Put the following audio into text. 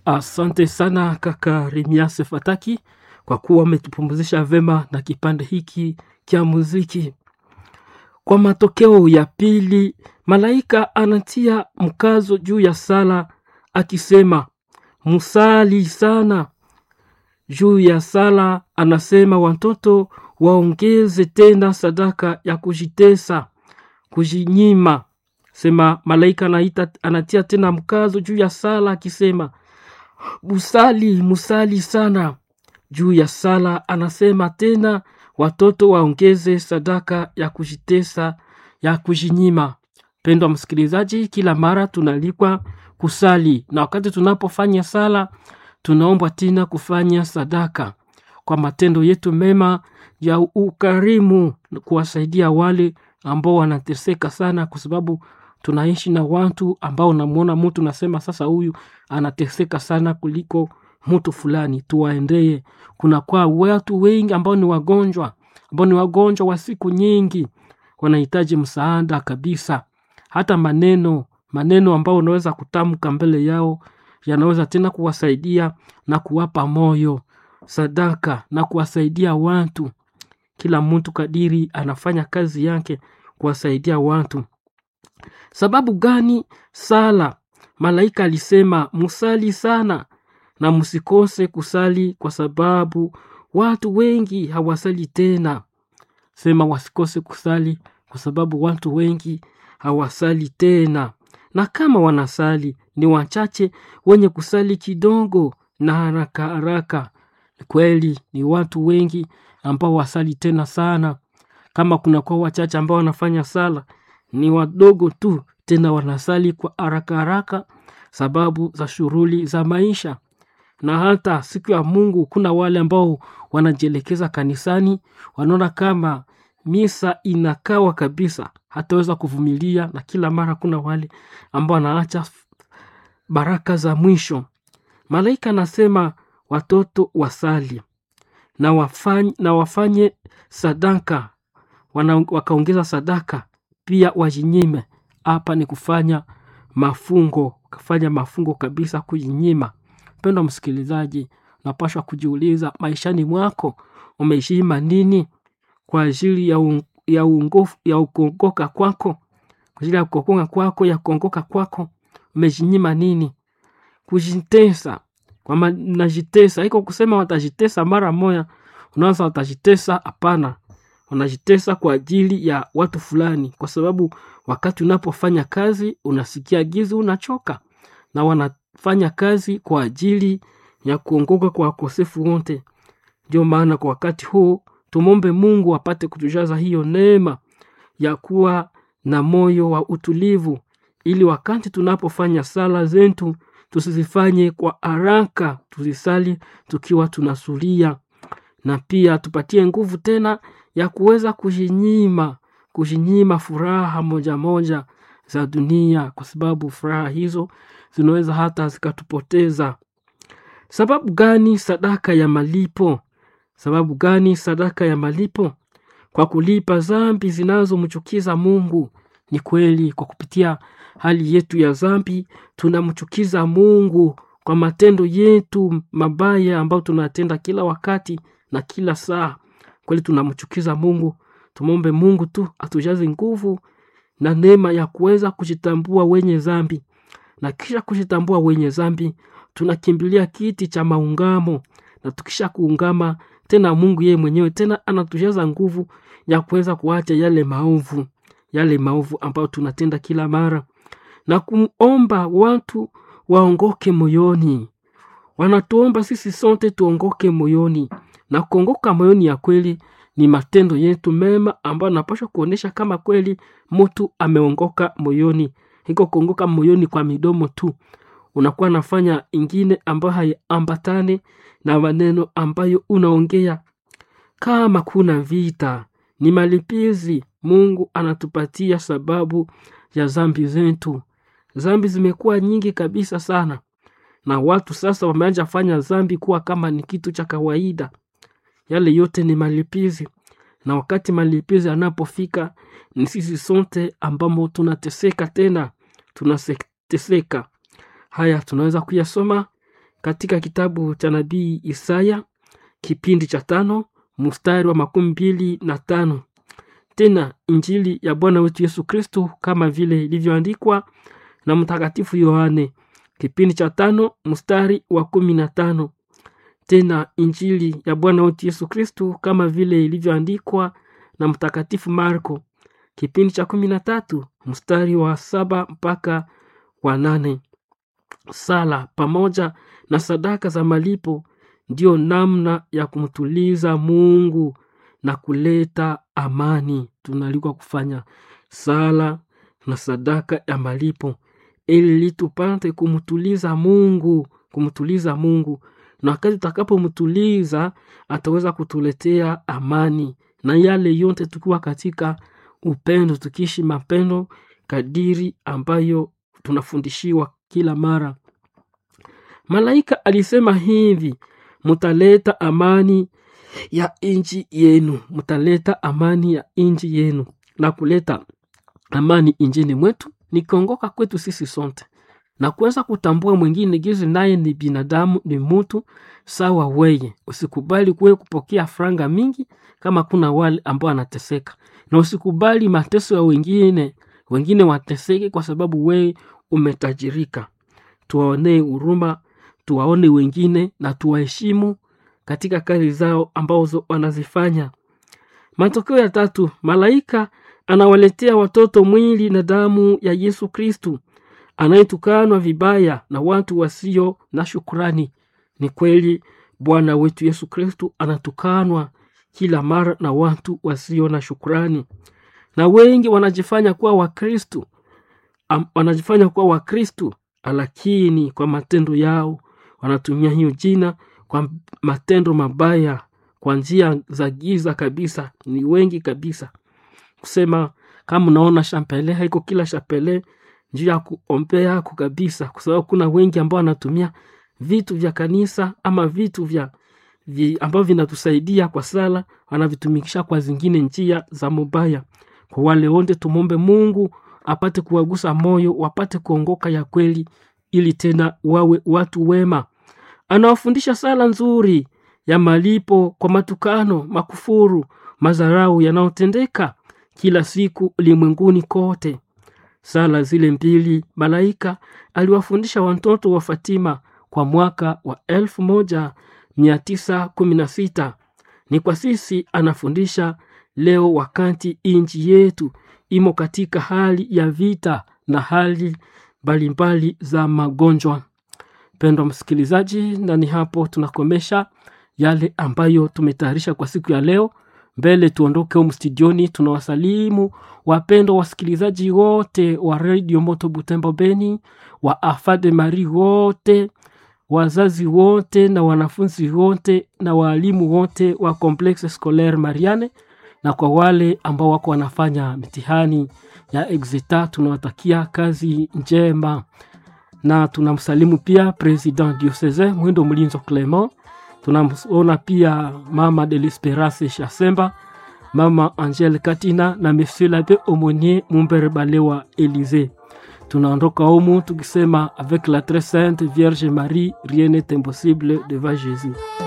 Asante sana kaka Remiase Fataki kwa kuwa umetupumzisha vema na kipande hiki cha muziki. Kwa matokeo ya pili, malaika anatia mkazo juu ya sala akisema, musali sana. Juu ya sala anasema watoto waongeze tena sadaka ya kujitesa, kujinyima. Sema malaika anaita, anatia tena mkazo juu ya sala akisema musali musali sana. Juu ya sala anasema tena watoto waongeze sadaka ya kujitesa ya kujinyima. Pendwa msikilizaji, kila mara tunalikwa kusali, na wakati tunapofanya sala tunaombwa tena kufanya sadaka kwa matendo yetu mema ya ukarimu, kuwasaidia wale ambao wanateseka sana, kwa sababu tunaishi na watu ambao unamwona mtu nasema sasa huyu anateseka sana kuliko mtu fulani, tuwaendee. Kuna kwa watu wengi ambao ni wagonjwa, ambao ni wagonjwa wa siku nyingi, wanahitaji msaada kabisa. Hata maneno maneno ambao unaweza kutamka mbele yao yanaweza tena kuwasaidia na kuwapa moyo, sadaka na kuwasaidia watu. Kila mtu kadiri anafanya kazi yake kuwasaidia watu. Sababu gani sala? Malaika alisema musali sana na msikose kusali, kwa sababu watu wengi hawasali tena. Sema wasikose kusali, kwa sababu watu wengi hawasali tena, na kama wanasali ni wachache wenye kusali kidogo na haraka haraka. Kweli ni watu wengi ambao wasali tena sana. Kama kunakuwa wachache ambao wanafanya sala, ni wadogo tu, tena wanasali kwa haraka haraka sababu za shughuli za maisha. Na hata siku ya Mungu kuna wale ambao wanajielekeza kanisani, wanaona kama misa inakawa kabisa, hataweza kuvumilia, na kila mara kuna wale ambao wanaacha baraka za mwisho. Malaika anasema watoto wasali na wafanye, na wafanye sadaka wana, wakaongeza sadaka pia wajinyime. Hapa ni kufanya mafungo, kufanya mafungo kabisa, kujinyima. Mpendwa msikilizaji, unapaswa kujiuliza maishani mwako umejinyima nini kwa ajili ya, un, ya, ungofu, ya ukongoka kwako, kwa ajili ya kukongoka kwako, ya kuongoka kwako, umejinyima nini? Kujitesa kwamba najitesa, iko kusema watajitesa mara moja, unaanza watajitesa. Hapana, wanajitesa kwa ajili ya watu fulani, kwa sababu wakati unapofanya kazi unasikia gizi, unachoka, na wanafanya kazi kwa ajili ya kuongoka kwa wakosefu wote. Ndio maana kwa wakati huu tumombe Mungu apate kutujaza hiyo neema ya kuwa na moyo wa utulivu, ili wakati tunapofanya sala zetu tusizifanye kwa haraka, tuzisali tukiwa tunasulia, na pia tupatie nguvu tena ya kuweza kujinyima, kujinyima furaha moja moja za dunia, kwa sababu furaha hizo zinaweza hata zikatupoteza. Sababu gani sadaka ya malipo? Sababu gani sadaka ya malipo? Kwa kulipa dhambi zinazomchukiza Mungu. Ni kweli, kwa kupitia hali yetu ya dhambi tunamchukiza Mungu kwa matendo yetu mabaya ambayo tunatenda kila wakati na kila saa. Kweli tunamchukiza Mungu. Tumombe Mungu tu atujaze nguvu na neema ya kuweza kujitambua wenye dhambi, na kisha kujitambua wenye dhambi tunakimbilia kiti cha maungamo, na tukisha kuungama tena, Mungu yeye mwenyewe tena anatujaza nguvu ya kuweza kuacha yale maovu, yale maovu ambayo tunatenda kila mara, na kumomba watu waongoke moyoni. Wanatuomba sisi sote tuongoke moyoni, na kuongoka moyoni ya kweli ni matendo yetu mema ambayo napaswa kuonyesha kama kweli mtu ameongoka moyoni. Hiko kuongoka moyoni kwa midomo tu, unakuwa nafanya ingine ambayo haiambatane na maneno ambayo unaongea. Kama kuna vita, ni malipizi Mungu anatupatia sababu ya zambi zetu. Zambi zimekuwa nyingi kabisa sana, na watu sasa wameanza fanya zambi kuwa kama ni kitu cha kawaida. Yale yote ni malipizi, na wakati malipizi anapofika ni sisi sote ambamo tunateseka, tena tunateseka. Haya tunaweza kuyasoma katika kitabu cha nabii Isaya kipindi cha tano mstari wa makumi mbili na tano tena injili ya Bwana wetu Yesu Kristo kama vile ilivyoandikwa na Mtakatifu Yohane kipindi cha tano mstari wa kumi na tano tena injili ya Bwana wetu Yesu Kristo kama vile ilivyoandikwa na Mtakatifu Marko kipindi cha kumi na tatu mstari wa saba mpaka wa nane. Sala pamoja na sadaka za malipo ndiyo namna ya kumtuliza Mungu na kuleta amani. Tunalikwa kufanya sala na sadaka ya malipo ili tupate kumtuliza Mungu, kumtuliza Mungu, na wakati tutakapomtuliza ataweza kutuletea amani, na yale yote tukiwa katika upendo, tukiishi mapendo kadiri ambayo tunafundishiwa kila mara. Malaika alisema hivi, mutaleta amani ya nchi yenu, mutaleta amani ya nchi yenu. Na kuleta amani nchini mwetu ni kuongoka kwetu sisi sote na kuweza kutambua mwingine gizi naye ni binadamu, ni mtu sawa weye. Usikubali kuwe kupokea franga mingi kama kuna wale ambao anateseka, na usikubali mateso ya wengine, wengine wateseke kwa sababu wewe umetajirika. Tuwaonee huruma, tuwaone wengine na tuwaheshimu katika kazi zao ambazo wanazifanya. Matokeo ya tatu, malaika anawaletea watoto mwili na damu ya Yesu Kristu anayetukanwa vibaya na watu wasio na shukrani. Ni kweli Bwana wetu Yesu Kristu anatukanwa kila mara na watu wasio na shukrani, na wengi wanajifanya kuwa Wakristu, am- wanajifanya kuwa Wakristu, lakini kwa matendo yao wanatumia hiyo jina kwa matendo mabaya, kwa njia za giza kabisa. Ni wengi kabisa kusema kama unaona shapele haiko kila shapele njuu ya kuombea yako kabisa, kwa sababu kuna wengi ambao wanatumia vitu vya kanisa ama vitu vya vi, ambavyo vinatusaidia kwa sala, wanavitumikisha kwa zingine njia za mubaya. Kwa wale wote tumombe Mungu apate kuwagusa moyo, wapate kuongoka ya kweli, ili tena wawe watu wema. Anawafundisha sala nzuri ya malipo kwa matukano, makufuru, madharau yanayotendeka kila siku ulimwenguni kote. Sala zile mbili malaika aliwafundisha watoto wa Fatima kwa mwaka wa elfu moja mia tisa kumi na sita. Ni kwa sisi anafundisha leo, wakati nchi yetu imo katika hali ya vita na hali mbalimbali za magonjwa. Mpendwa msikilizaji, na ni hapo tunakomesha yale ambayo tumetayarisha kwa siku ya leo. Mbele tuondoke humu studioni, tunawasalimu wapendwa wasikilizaji wote wa redio Moto Butembo Beni, wa Afade Mari wote, wazazi wote na wanafunzi wote na waalimu wote wa Complexe Scolaire Mariane, na kwa wale ambao wako wanafanya mitihani ya exita, tunawatakia kazi njema na tunamsalimu pia president diocese Mwindo Mlinzo Clement. Tunamona pia mama de l'Esperance Chasemba, mama Angele Katina na monsieur l'abbé Aumonier Mumbere Balewa Elise. Tunaondoka humu tukisema avec la très sainte Vierge Marie rien n'est impossible devant Jésus.